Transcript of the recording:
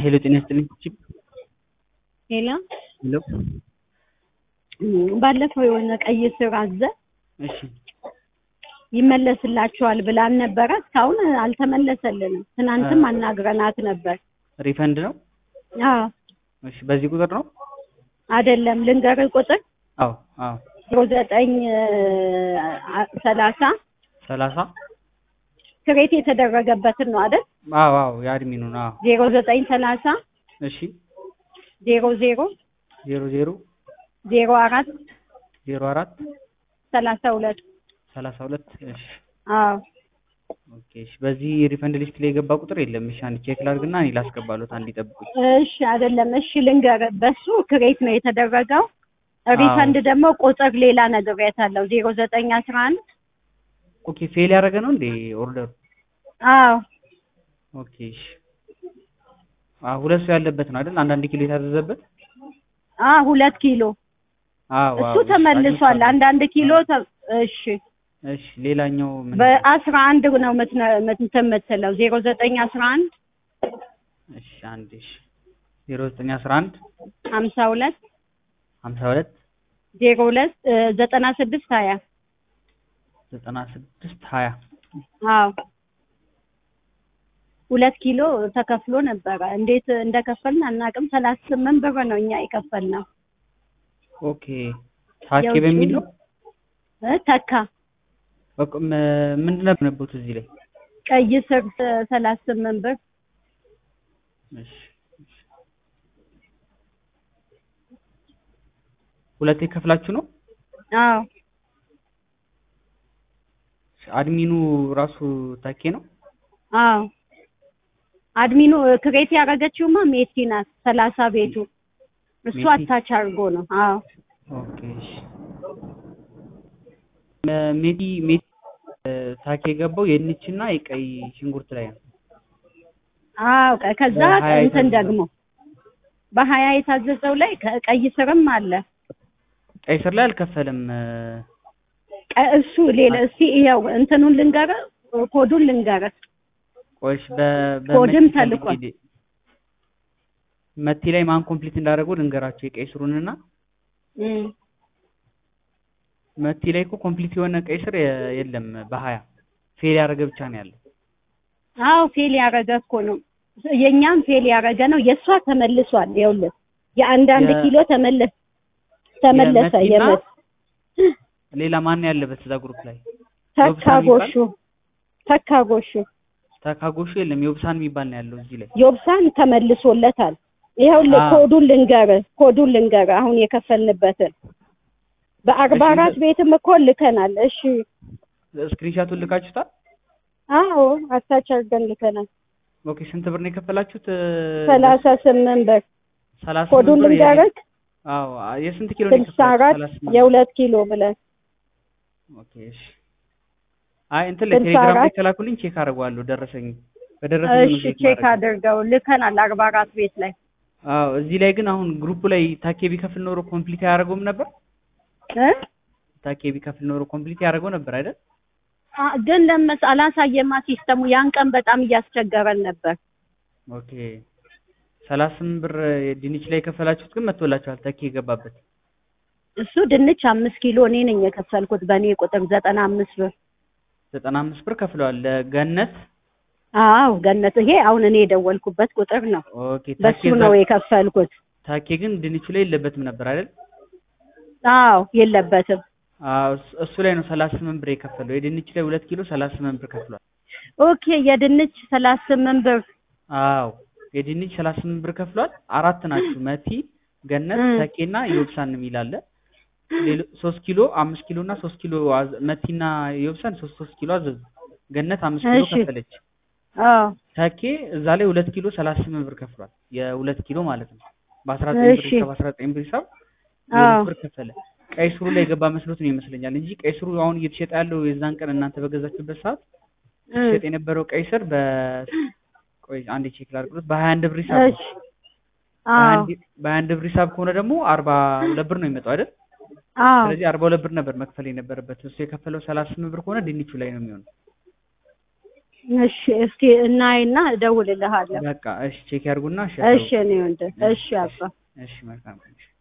ሄሎ ጤና ይስጥልኝ። ቺፕ ሄሎ ሄሎ ባለፈው የሆነ ቀይ ስር አዘ እሺ ይመለስላችኋል ብላን ነበረ። እስካሁን አልተመለሰልንም። ትናንትም አናግረናት ነበር። ሪፈንድ ነው? አዎ እሺ በዚህ ቁጥር ነው? አይደለም ልንገርህ ቁጥር አዎ አዎ ዜሮ ዘጠኝ ሰላሳ ሰላሳ ክሬት የተደረገበትን ነው አይደል? አዎ አዎ የአድሚኑ ነው። አዎ ዜሮ ዘጠኝ ሰላሳ እሺ ዜሮ ዜሮ ዜሮ ዜሮ ዜሮ አራት ዜሮ አራት ሰላሳ ሁለት ሰላሳ ሁለት እሺ አዎ ኦኬ እሺ በዚህ ሪፈንድ ሊስት ላይ የገባ ቁጥር የለም። እሺ አንድ ቼክ ላድርግና እኔ ላስገባሎት አንድ ይጠብቁኝ። እሺ አይደለም። እሺ ልንገርህ፣ በሱ ክሬት ነው የተደረገው። ሪፈንድ ደግሞ ቁጥር ሌላ ነግሬያታለሁ። ዜሮ ዘጠኝ አስራ አንድ ኦኬ ፌል ያደረገ ነው እንዴ ኦርደሩ? አዎ ኦኬ እሺ አዎ ሁለት ሰው ያለበት ነው አይደል? አንዳንድ ኪሎ የታዘዘበት አዎ ሁለት ኪሎ አዎ እሱ አዎ፣ እሺ፣ ተመልሷል። አግኝቼዋለሁ። አንዳንድ ኪሎ ተ- እሺ እሺ ሌላኛው ምን በአስራ አንድ ነው የምትነ- እንትን የምትለው ዜሮ ዘጠኝ አስራ አንድ እሺ አንድ እሺ ዜሮ ዘጠኝ አስራ አንድ ሀምሳ ሁለት ሀምሳ ሁለት ዜሮ ሁለት እ፣ ዘጠና ስድስት ሀያ ዘጠና ስድስት ሀያ አዎ ሁለት ኪሎ ተከፍሎ ነበረ። እንዴት እንደከፈልን አናውቅም። ሰላሳ ስምንት ብር ነው እኛ የከፈልነው። ኦኬ ታኬ የውጭ በሚል ነው እ፣ ተካ በቃ ም- ምንድን ነበር የነበሩት እዚህ ላይ ቀይ ስር ሰላሳ ስምንት ብር እሺ እሺ። ሁለቴ ከፍላችሁ ነው አዎ አድሚኑ ራሱ ታኬ ነው አዎ አድሚኑ ክሬት ያደረገችውማ ሜቲ ናት። ሰላሳ ቤቱ እሱ ሜቲ? አታች አድርጎ ነው። አዎ ኦኬ እሺ መ- ሜዲ ሜዲ እ፣ ታኬ የገባው የድንችና የቀይ ሽንኩርት ላይ ነው አዎ ቀ- ከዛ በሀያ እንትን የታዘዘው። ደግሞ በሀያ የታዘዘው ላይ ከ- ቀይ ስርም አለ። ቀይ ስር ላይ አልከፈልም እ፣ ቀ- እሱ ሌላ እስቲ ይኸው እንትኑን ልንገርህ፣ ኮዱን ልንገርህ። ቆይሽ በ- ኮድም በመቲ ፈልጌ ተልኳል። ል- መቲ ላይ ማን ኮምፕሊት እንዳደረገው ልንገራቸው የቀይ ስሩንና እም። መቲ ላይ እኮ ኮምፕሊት የሆነ ቀይ ስር የ- የለም በሀያ ፌል ያደረገ ብቻ ነው ያለው አዎ ፌል ያደረገ እኮ ነው። የእኛም ፌል ያደረገ ነው። የእሷ ተመልሷል። ይኸውልህ የአንዳንድ የ- ኪሎ ተመለስ ተመለሰ። የመቲና የመት ሌላ ማን ነው ያለበት እዛ ግሩፕ ላይ ተካ ዮብሳን የሚባል? ጎሹ ተካ ጎሹ ተካጎሹ የለም የውብሳን የሚባል ነው ያለው እዚህ ላይ ዮብሳን ተመልሶለታል። ይኸውልህ አዎ። ኮዱን ልንገርህ ኮዱን ልንገርህ አሁን የከፈልንበትን በአርባ እሺ፣ አራት ቤትም እኮ ልከናል። እሺ ስክሪንሻቱን ልካችሁታል አዎ አታች አድርገን ልከናል። ኦኬ ስንት ብር ነው የከፈላችሁት እ፣ ሰላሳ ስምንት ብር ሰላሳ ኮዱን ስምንት ብር የ- ልንገርህ አዎ የስንት ኪሎ ነው ስልሳ አራት የከፈላችሁት? ሰላሳ ስምንት የሁለት ኪሎ ብለን ኦኬ እሺ አይ እንትን ላይ ስልሳ ቴሌግራም ላይ አራት ከላኩልኝ ቼክ አደርገዋለሁ ደረሰኝ በደረሰኝ ነው እሺ ቼክ ቼክ ማድረግ አድርገው ልከናል። አርባ አራት ቤት ላይ አዎ እዚህ ላይ ግን አሁን ግሩፑ ላይ ታኬ ቢከፍል ኖሮ ኮምፕሊት አያደርገውም ነበር እ ታኬ ቢከፍል ኖሮ ኮምፕሊት ያደርገው ነበር አይደል አ- ግን ለመስ አላሳየማ ሲስተሙ ያን ቀን በጣም እያስቸገረን ነበር። ኦኬ ሰላሳ ስምንት ብር ድንች ላይ የከፈላችሁት ግን መጥቶላችኋል ታኬ የገባበት እሱ ድንች አምስት ኪሎ እኔ ነኝ የከፈልኩት በእኔ ቁጥር ዘጠና አምስት ብር። ዘጠና አምስት ብር ከፍለዋል ለገነት አዎ ገነት፣ ይሄ አሁን እኔ የደወልኩበት ቁጥር ነው። ኦኬ ታኬ በሱ እዛ- ነው የከፈልኩት። ታኬ ግን ድንቹ ላይ የለበትም ነበር አይደል አዎ የለበትም። አዎ እሱ- እሱ ላይ ነው ሰላሳ ስምንት ብር የከፈለው የድንች ላይ ሁለት ኪሎ ሰላሳ ስምንት ብር ከፍሏል ኦኬ የድንች ሰላሳ ስምንት ብር አዎ የድንች ሰላሳ ስምንት ብር ከፍሏል አራት ናችሁ መቲ ገነት እም። ተኬና ዮብሳን የሚል አለ ሌሎ- ሶስት ኪሎ አምስት ኪሎ እና ሶስት ኪሎ አዘ- መቲና ዮብሳን ሶስት ሶስት ኪሎ አዘዙ ገነት አምስት ኪሎ እሺ። ከፈለች አዎ ተኬ እዛ ላይ ሁለት ኪሎ ሰላሳ ስምንት ብር ከፍሏል የሁለት ኪሎ ማለት ነው በአስራ ዘጠኝ ብር እሺ። ሂሳብ አስራ ዘጠኝ ብር ሂሳብ አዎ የሁለት ብር ከፈለ ቀይ ስሩ ላይ የገባ መስሎት ነው ይመስለኛል እንጂ ቀይ ስሩ አሁን እየተሸጠ ያለው የዛን ቀን እናንተ በገዛችሁበት ሰዓት እም። ሲሸጥ የነበረው ቀይ ስር በ ቆይ አንዴ ቼክ ላድርግሎት በሀያ አንድ ብር ሂሳብ ነው እሺ አዎ በሀያ አንድ ብር ሂሳብ ከሆነ ደግሞ አርባ ሁለት ብር ነው የሚመጣው አይደል አዎ ስለዚህ አርባ ሁለት ብር ነበር መክፈል የነበረበት እሱ የከፈለው ሰላሳ ስምንት ብር ከሆነ ድንቹ ላይ ነው የሚሆነው እሺ እስኪ እናይና እደውልልሃለሁ። በቃ እሺ ቼክ ያርጉና እሺ እሺ እኔ ወንድም እሺ አባ እሺ መልካም ቀን።